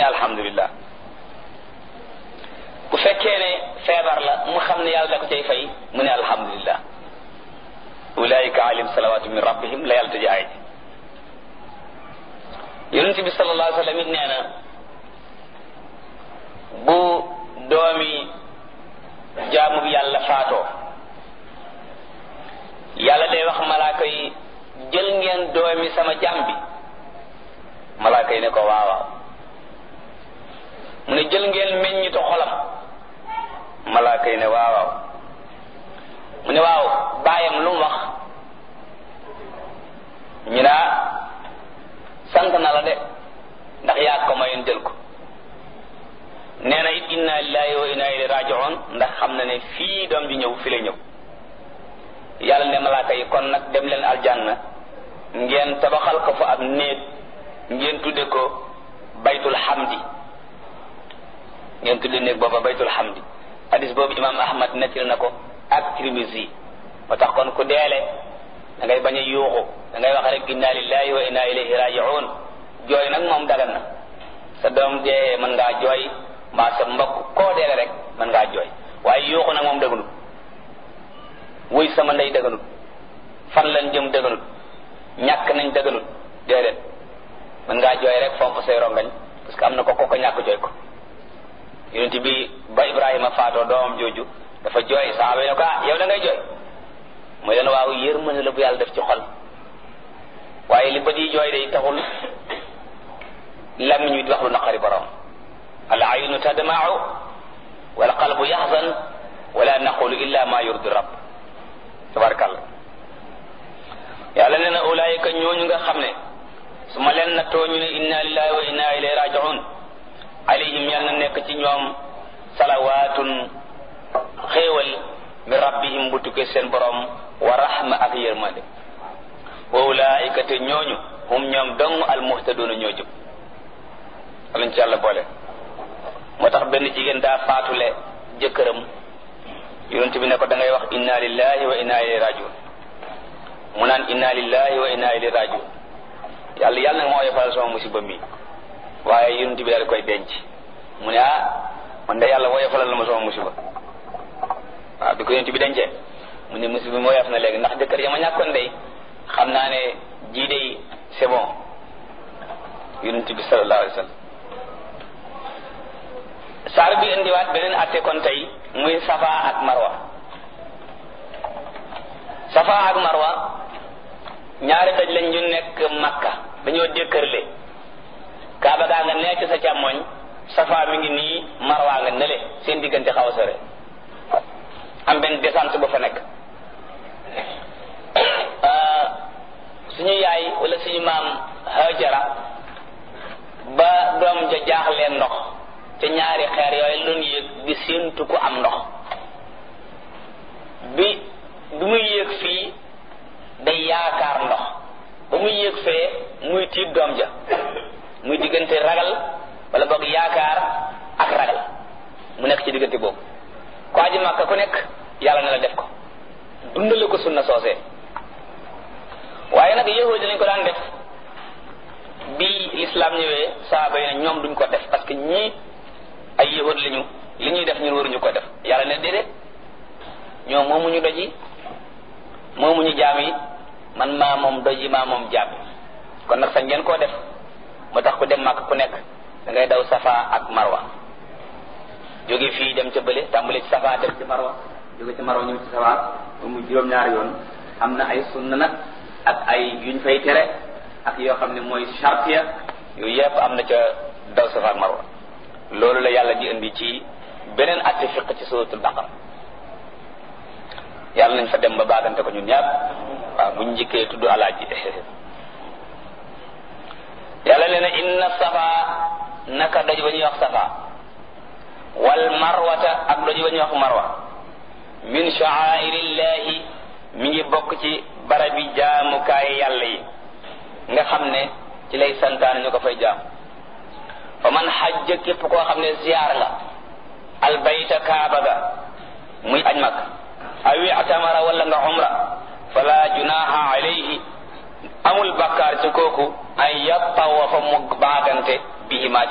alhamdulillah bu fekkee ne feebar la mu xam ne yàlla da ko cay fay mu ne alhamdulillah ulaika alim salawatu min rabbihim la yàlla tëje ay yonent bi sallallahu alayhi wa sallam it nee na bu doomi jaamu bi yàlla faatoo yàlla day wax malaaka yi jël ngeen doomi sama jaam bi malaaka yi ne ko waawaaw mu ne jël ngeen meññitu xolam malaaka yi ne waawaaw mu ne waaw baayam lu mu wax ñu naa sant na la de ndax yaa ko mayoon jël ko nee na it inna lillahi wa inna ilayhi raji'un ndax xam na ne fii doom ji ñëw fi la ñëw yàlla ne malaaka yi kon nag dem leen aljanna ngeen tabaxal ko fa ab néeg ngeen tudde ko baytul hamdi ngeen tudde néeg booba baytul hamdi hadis boobu imam ahmad nettil na ko ak Tirmisi moo tax kon ku deele da ngay bañ a yuuxu da ngay wax rek inna lillahi wa inna ilayhi raji'un jooy nag moom dagan na sa doom dee mën ngaa jooy mbaa sa mbokk koo deele rek mën ngaa jooy waaye yuuxu nag moom dëgganut wuy sama ndey dëgganut fan lañ jëm dëgganut ñàkk nañ dëgganut déedéet mën ngaa jooy rek fomp say rongañ parce que am na ko ko ko ñàkk jooy ko yonent bi ba Ibrahima faatoo doomam jooju dafa jooy saaba yi ne ko ah yow da ngay jooy mooy leen waaw yërmande la bu yàlla def ci xol waaye li bët yi jooy day taxul làmmiñ wi di wax lu naqari borom al aynu tadma'u wal qalbu yaxzan wala naqulu illa ma yurdi rabb tabarakallah yàlla nee na ulaayika ñooñu nga xam ne su ma leen nattoo ñu ne inna lillahi wa inna ilayhi raji'un alayhim yal na nekk ci ñoom salawaatun xéewal min rabbihim bu tukkee seen borom wa rahma ak yërmande wa ulaayika te ñooñu hum ñoom dong almuhtaduuna ñoo jub alañ ci yàlla boole moo tax benn jigéen daa faatule jëkkëram yonent bi ne ko da ngay wax inna lillahi wa inna ilayhi rajiun mu naan inna lillahi wa inna ilayhi rajiun yàlla yàlla nag moo yofalal sama musiba mi waaye yonent bi daal koy denc mu ne ah man de yàlla woyofalal na ma sama musiba waaw bi ko yonent bi dencee mu ne musiba mi woyof na léegi ndax jëkkër ya ma ñàkkoon day xam naa ne jii day c'est bon yonent bi sallallahu alayhi wa sallam saar bi indiwaat beneen atte kon tey muy safa ak marwa safa ak marwa ñaari daj lañ ñu nekk makka dañoo dékkërle kaaba gaa nga nekk sa càmmoñ safa mi ngi nii marwa nga nële seen diggante xaw a sore am benn descente ba fa nekk suñu yaay wala suñu maam hajara ba doom ja jaaxleen ndox te ñaari xeer yooyu doon yéeg di séentu ku am ndox bi bi muy yéeg fii day yaakaar ndox ba muy yéeg fee muy tiit doom ja muy diggante ragal wala boog yaakaar ak ragal mu nekk ci diggante boobu ko aji màkka ku nekk yàlla na la def ko dundale ko sunna soosee waaye nag yahudi lañ ko daan def bi l'islam ñëwee saaba yi ne ñoom duñ ko def parce que ñii ay yahud lañu li ñuy def ñun waruñu ko def yàlla ne déedéet ñoom moomuñu doj yi moomuñu jaam yi man maa moom doj yi maa moom jaam yi kon nag sañ ngeen koo def moo tax ku dem màkk ku nekk da ngay daw safa ak marwa jóge fii dem ca bële tàmbale ci safa dem ci marwa jóge ci marwa ñëw ci safa ba mu juróom-ñaari yoon am na ay sunna nag ak ay yuñ fay tere ak yoo xam ne mooy chartiya yooyu yëpp am na ca daw safa ak marwa loolu la yàlla di indi ci beneen atte fiq ci suratul baqara yàlla nañ fa dem ba baagante ko ñun ñaar waaw buñ njëkkee tudd alaaji yàlla nee na inna safa naka doj ba ñuy wax safa wal marwata ak doj ba ñuy wax marwa min sha'airillahi mi ngi bokk ci barabi jaamukaay yàlla yi nga xam ne ci lay santaan ñu ko fay jaam fa man xajja képp koo xam ne ziyaar nga albayta kaaba ga muy aj mag awi atamara wala nga umra fala junaha alayhi amul bakkaar ci kooku ay yattawafa mu baagante bihima